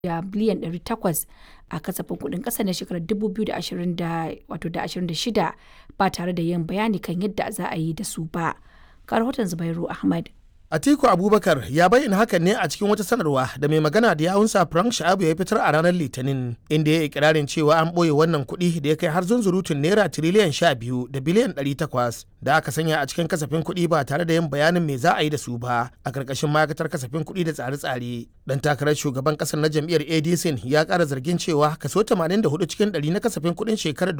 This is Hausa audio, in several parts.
da biliyan 800 a kasafin kuɗin ƙasa na shekarar 2026 ba tare da yin bayani kan yadda za a yi da su ba. Ga rahoton Zubairu Ahmad. Atiku Abubakar ya bayyana hakan ne a cikin wata sanarwa da mai magana da yawunsa Frank Sha'abu ya fitar a ranar Litinin inda ya yi ikirarin cewa an ɓoye wannan kuɗi da ya kai har zunzurutun naira tiriliyan sha biyu da biliyan ɗari takwas da aka sanya a cikin kasafin kuɗi ba tare da yin bayanin me za a yi da su ba a ƙarƙashin ma'aikatar kasafin kuɗi da tsare-tsare. Dan takarar shugaban ƙasar na jam'iyyar ADC ya ƙara zargin cewa kaso 84 cikin ɗari na kasafin kuɗin shekarar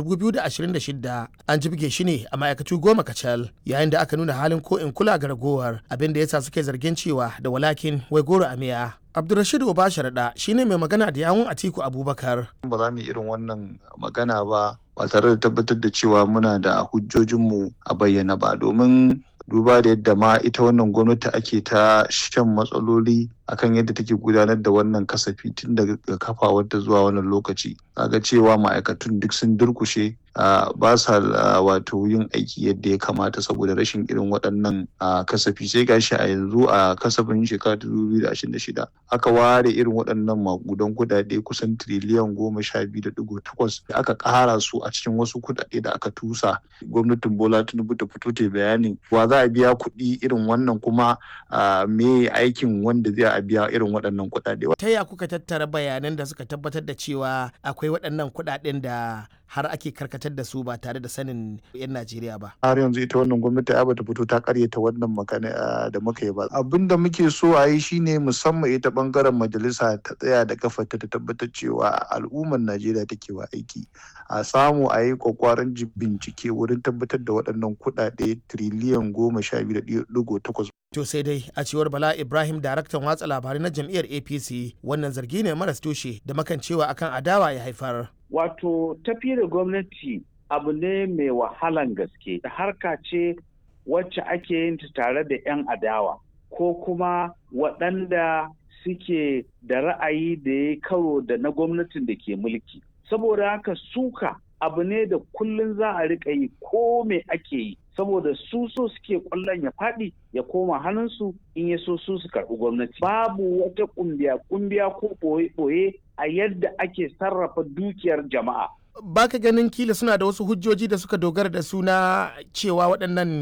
2026 an jibge shi ne a ma'aikatu goma kacal yayin da aka nuna halin ko in kula ga ragowar abin da ya sa suke zargin cewa da walakin wai goro a miya. Abdulrashid Obasharaɗa shine mai magana da yawun Atiku Abubakar. Ba za mu yi irin wannan magana ba ba tare da tabbatar da cewa muna da hujjojinmu a bayyana ba domin duba da yadda ma ita wannan gwamnati ake ta shan matsaloli akan yadda take gudanar da wannan kasafi tun daga kafawarta zuwa wannan lokaci kaga cewa ma'aikatun duk sun durkushe ba sa wato yin aiki yadda ya kamata saboda rashin irin waɗannan kasafi sai gashi a yanzu a kasafin shekara ta shida aka ware irin waɗannan makudan kuɗaɗe kusan tiriliyan goma sha biyu da ɗigo takwas da aka ƙara su a cikin wasu kuɗaɗe da aka tusa gwamnatin bola tinubu ta fito ta bayanin wa za a biya kuɗi irin wannan kuma me aikin wanda zai a biya irin waɗannan kuɗaɗe. Ta ya kuka tattara bayanan da suka tabbatar da cewa akwai waɗannan kuɗaɗen da har ake karkatar da su ba tare da sanin 'yan Najeriya ba. Har yanzu ita wannan gwamnati ai bata fito ta karyata wannan magana da muka yi ba. Abin da muke so a yi shine musamman ita bangaren majalisa ta tsaya da kafarta ta tabbatar cewa al'ummar Najeriya take wa aiki. A samu a yi kwakwaran bincike wurin tabbatar da waɗannan kuɗaɗe tiriliyan goma sha biyu da ɗigo takwas To sai dai a cewar Bala Ibrahim daraktan watsa labarai na jam'iyyar APC wannan zargi ne maras tushe da makancewa akan adawa ya haifar. Wato tafi da gwamnati abu ne mai wahalan gaske da harka ce wacce ake yin ta tare da 'yan adawa ko kuma waɗanda suke da ra'ayi da ya karo da na gwamnatin da ke mulki. Saboda haka suka abu ne da kullum za a riƙa yi ko me ake yi. saboda su so suke kwallon ya faɗi ya koma hannunsu in ya so su su karɓi gwamnati babu wata ƙumbiya ƙumbiya ko ɓoye-ɓoye a yadda ake sarrafa dukiyar jama'a baka ganin kila suna da wasu hujjoji da suka dogara da suna cewa waɗannan